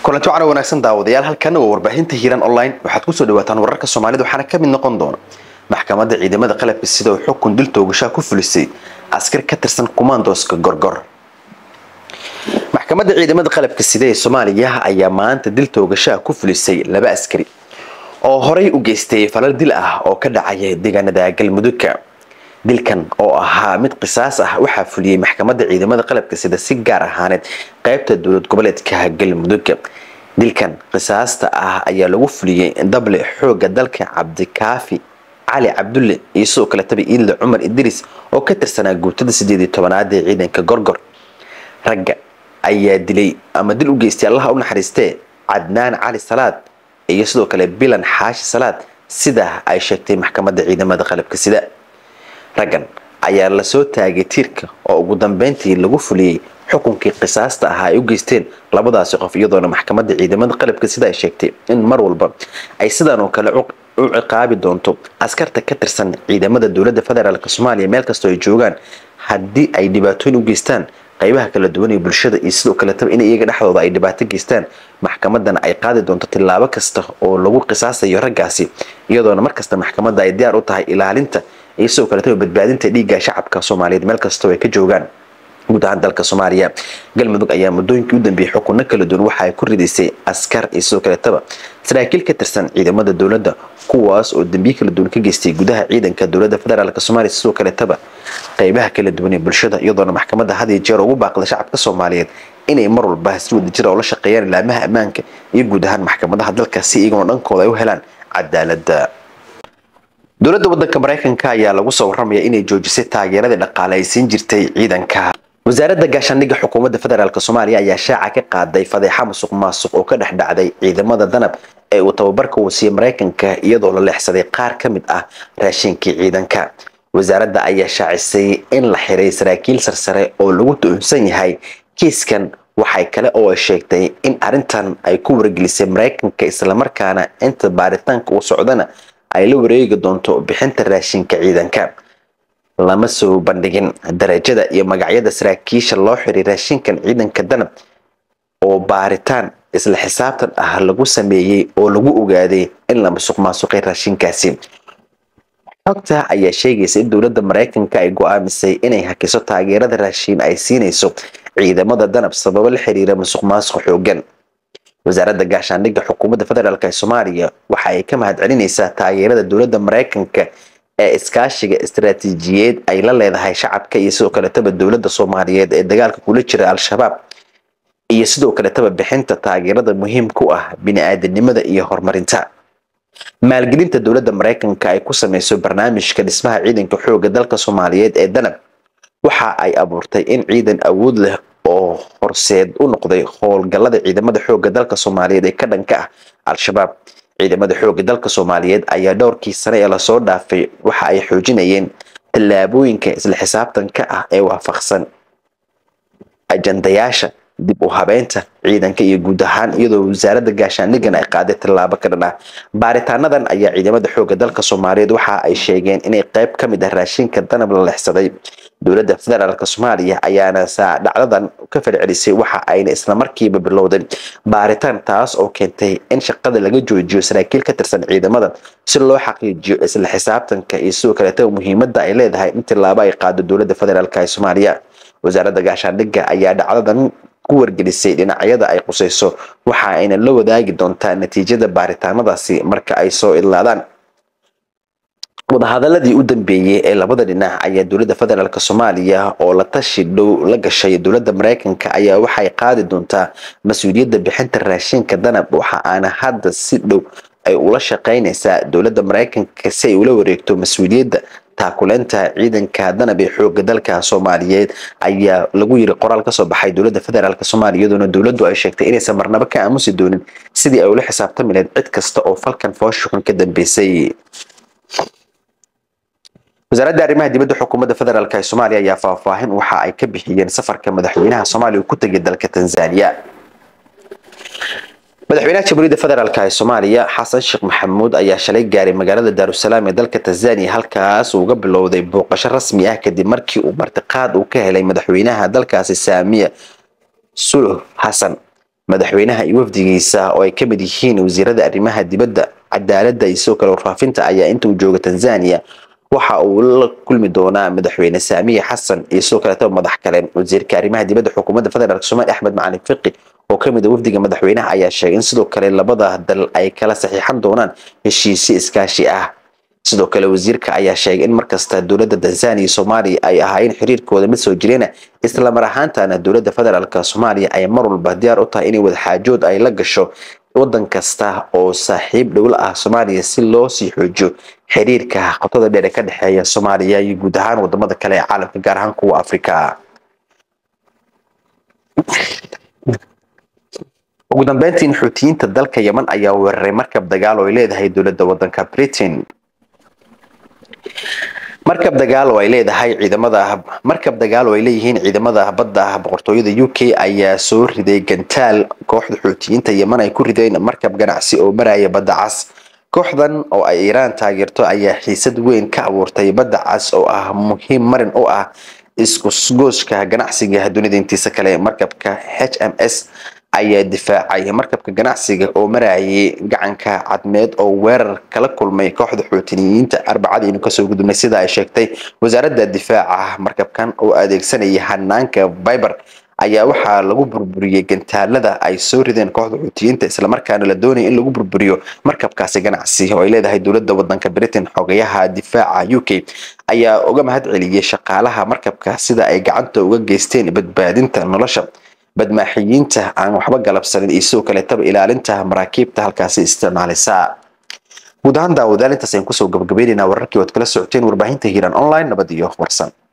kulanti wacana wanaagsan daawadayaal halkan waa warbaahinta hiiran online waxaad kusoo dhawaataan wararka soomaalida waxaana ka mid noqon doona maxkamadda ciidamada qalabka sida uu xukun dil toogashaa ku fulisay askar ka tirsan kumaandooska gorgor maxkamadda ciidamada qalabka sida ee soomaaliya ayaa maanta dil toogashaa ku fulisay laba askari oo horay u geystay falal dil ah oo ka dhacaya deegaanada galmudugka dilkan oo ahaa mid qisaas ah waxaa fuliyey maxkamadda ciidamada qalabka sida si gaar ahaaneed qaybta dowlad goboleedka galmudugga dilkan qisaasta ah ayaa lagu fuliyey dable xooga dalka cabdikaafi cali cabdulle iyo sidoo kaletaba iidle cumar idris oo ka tirsanaa guutada sideed iyo tobanaad ee ciidanka gorgor ragga ayaa dilay ama dil u geystay allaha u naxariistee cadnaan cali salaad iyo sidoo kale bilan xaashi salaad sidaa ay sheegtay maxkamadda ciidamada qalabka sida raggan ayaa lasoo taagay tiirka oo ugu dambeyntii lagu fuliyey xukunkii qisaasta ahaa ay u geysteen labadaasi qof iyadoona maxkamadda ciidamada qalabka sida ay sheegtay in mar walba ay sidaan oo kale u ciqaabi doonto askarta ka tirsan ciidamada dowladda federaalk soomaaliya meel kastoo ay joogaan haddii ay dhibaatooyin u geystaan qaybaha kala duwan ee bulshada iyo sidoo kaletaba in iyaga dhexdooda ay dhibaato geystaan maxkamadana ay qaadi doonto tillaabo kasta oo lagu qisaasayo raggaasi iyadoona markasta maxkamadda ay diyaar u tahay ilaalinta iyo sidoo kaletaba badbaadinta dhiigga shacabka soomaaliyeed meel kastoo ay ka joogaan guud ahaan dalka soomaaliya galmudug ayaa muddooyinkii u dambeeyey xukunno kala duwan waxa ay ku ridaysay askar iyo sidoo kaletaba saraakiil ka tirsan ciidamada dowladda kuwaas oo dambiye kala duwan ka geystay gudaha ciidanka dowladda federaalk soomaaliya sidoo kaletaba qaybaha kala duwan ee bulshada iyadoona maxkamadda had iyo jeer ugu baaqda shacabka soomaaliyeed inay mar walba si wadajira oo la shaqeeyaan ilaamaha ammaanka iyo guud ahaan maxkamadaha dalka si iyaguna dhankooda ay u helaan cadaaladda dowladda wadanka maraykanka ayaa lagu soo waramaya inay joojisay taageeradii dhaqaale ay siin jirtay ciidanka wasaaradda gaashaandhigga xukuumadda federaalk soomaaliya ayaa shaaca ka qaaday fadeexa musuq maasuq oo ka dhex dhacday ciidamada danab ee uu tababarka uu siiyey maraykanka iyadoo la leexsaday qaar ka mid ah raashinkii ciidanka wasaaradda ayaa shaacisay in la xiray saraakiil sarsare oo lagu tuhunsan yahay kiiskan waxay kale oo ay sheegtay in arrintan ay ku wargelisay maraykanka islamarkaana inta baaritaanka uu socdana ay la wareegi doonto bixinta raashinka ciidanka lama soo bandhigin darajada iyo magacyada saraakiisha loo xiray raashinkan ciidanka danab oo baaritaan isla xisaabtan ah lagu sameeyey oo lagu ogaaday in la musuq maasuqay raashinkaasi xogta ayaa sheegaysa in dowladda maraykanka ay go-aamisay inay hakiso taageerada raashiin ay siinayso ciidamada danab sababo la xiriira musuq maasuq xoogan wasaaradda gaashaandhigga xukuumadda federaalk ee soomaaliya waxa ay ka mahad celinaysaa taageerada dowladda maraykanka ee iskaashiga istaraatiijiyeed ay la leedahay shacabka iyo sidoo kaletaba dowladda soomaaliyeed ee dagaalka kula jira al-shabaab iyo sidoo kaletaba bixinta taageerada muhiim ku ah bini-aadanimada iyo horumarinta maalgelinta dowladda maraykanka ay ku sameyso barnaamijka dhismaha ciidanka xooga dalka soomaaliyeed ee danab waxa ay abuurtay in ciidan awood leh oo horseed u noqday howlgallada ciidamada xooga dalka soomaaliyeed ee ka dhanka ah al-shabaab ciidamada xooga dalka soomaaliyeed ayaa dhowrkii sane ee lasoo dhaafay waxa ay xoojinayeen tallaabooyinka isla xisaabtanka ah ee waafaqsan ajandayaasha dib u habeynta ciidanka iyo guud ahaan iyadoo wasaaradda gaashaandhiggan ay qaaday tallaabo ka dhan ah baaritaanadan ayaa ciidamada xooga dalka soomaaliyeed waxa ay sheegeen inay qayb ka mid ah raashinka danab la lexsaday dowladda federaalk soomaaliya ayaana saa dhacdadan ka falcelisay waxa ayna islamarkiiba bilowday baaritaan taas oo keentay in shaqada laga joojiyo saraakiil ka tirsan ciidamada si loo xaqiijiyo isla xisaabtanka iyo sidoo kaleeta muhiimadda ay leedahay in tillaabo ay qaado dowladda federaalk ee soomaaliya wasaaradda gaashaandhigga ayaa dhacdadan ku wargelisay dhinacyada ay qusayso waxa ayna la wadaagi doontaa natiijada baaritaanadaasi marka ay soo idlaadaan wadahadaladii u dambeeyey ee labada dhinac ayaa dowladda federaalk soomaaliya oo la tashi dhow la gashay dowladda maraykanka ayaa waxay qaadi doontaa mas-uuliyadda bixinta raashinka danab waxa aana hadda si dhow ay ula shaqeynaysaa dowladda maraykanka si ay ula wareegto mas-uuliyadda taakuleynta ciidanka danab ee xooga dalka soomaaliyeed ayaa lagu yiri qoraal kasoo baxay dowladda federaalk soomaaliya iyadoona dowladdu ay sheegtay inaysan marnabo ka aamusi doonin sidii ay ula xisaabtami lahayd cid kasta oo falkan fooshuxun ka dambeysay wasaaradda arrimaha dibadda xukuumadda federaalk ee soomaaliya ayaa faahfaahin waxa ay ka bixiyeen safarka madaxweynaha soomaaliya uu ku tegay dalka tanzania madaxweynaha jamhuuriyadda federaalk ee soomaaliya xasan sheekh maxamuud ayaa shalay gaaray magaalada daarusalaam ee dalka tanzania halkaas uu uga bilowday booqasho rasmi ah kadib markii uu martiqaad uu ka helay madaxweynaha dalkaasi saamiya suluh xasan madaxweynaha iyo wafdigiisa oo ay ka mid yihiin wasiirada arrimaha dibadda cadaaladda iyo sidoo kale warfaafinta ayaa inta uu jooga tanzania waxa uu la kulmi doonaa madaxweyne saamiye xasan iyo sidoo kaleetaba madax kale wasiirka arrimaha dibadda xukuumadda federaalk soomaaliya axmed macalin fiqi oo ka mid a wafdiga madaxweynaha ayaa sheegay in sidoo kale labada dal ay kala saxiixan doonaan heshiisyo iskaashi ah sidoo kale wasiirka ayaa sheegay in markasta dowladda tanzania iyo soomaaliya ay ahaayeen xiriirkooda mid soo jireena islamar ahaantana dowladda federaalk soomaaliya ay mar walba diyaar u tahay inay wadaxaajood ay la gasho wadan kasta oo saaxiib dhowla ah soomaaliya si loo sii xoojiyo xiriirka qotada dheer ee ka dhexeeya soomaaliya iyo guud ahaan wadamada kale ee caalamka gaar ahaan kuwa afrika ugu dambeyntiin xuutiyiinta dalka yeman ayaa weeraray markab dagaal oo ay leedahay dowladda wadanka britain markab dagaal oo ay leedahay ciidamada markab dagaal oo ay leeyihiin ciidamada badda boqortooyada u k ayaa soo riday gantaal kooxda xuutiyiinta yeman ay ku rideen markab ganacsi oo maraya badda cas kooxdan oo ay iiraan taageerto ayaa xiisad weyn ka abuurtay badda cas oo ah muhiim marin u ah iskusgooska ganacsiga dunida intiisa kale markabka h m s ayaa difaacay markabka ganacsiga oo marayay gacanka cadmeed oo weerar kala kulmay kooxda xuutiniyiinta arbacadii inu kasoo gudubnay sida ay sheegtay wasaaradda difaaca markabkan oo adeegsanaya hanaanka viber ayaa waxaa lagu burburiyey gantaalada ay soo rideen kooxda xuutiyiinta islamarkaana la doonaya in lagu burburiyo markabkaasi ganacsi oo ay leedahay dowladda wadanka britain xogayaha difaaca u k ayaa uga mahad celiyey shaqaalaha markabka sida ay gacanta uga geysteen badbaadinta nolosha badmaaxiyiinta aan waxba galabsanin iyo sidoo kaleetaba ilaalinta maraakiibta halkaasi isticmaalisa guud ahaan daawadaal intaas ayaan kusoo gabagabaynaynaa wararkii waad kala socoteen warbaahinta hiiraan online nabad iyo warsan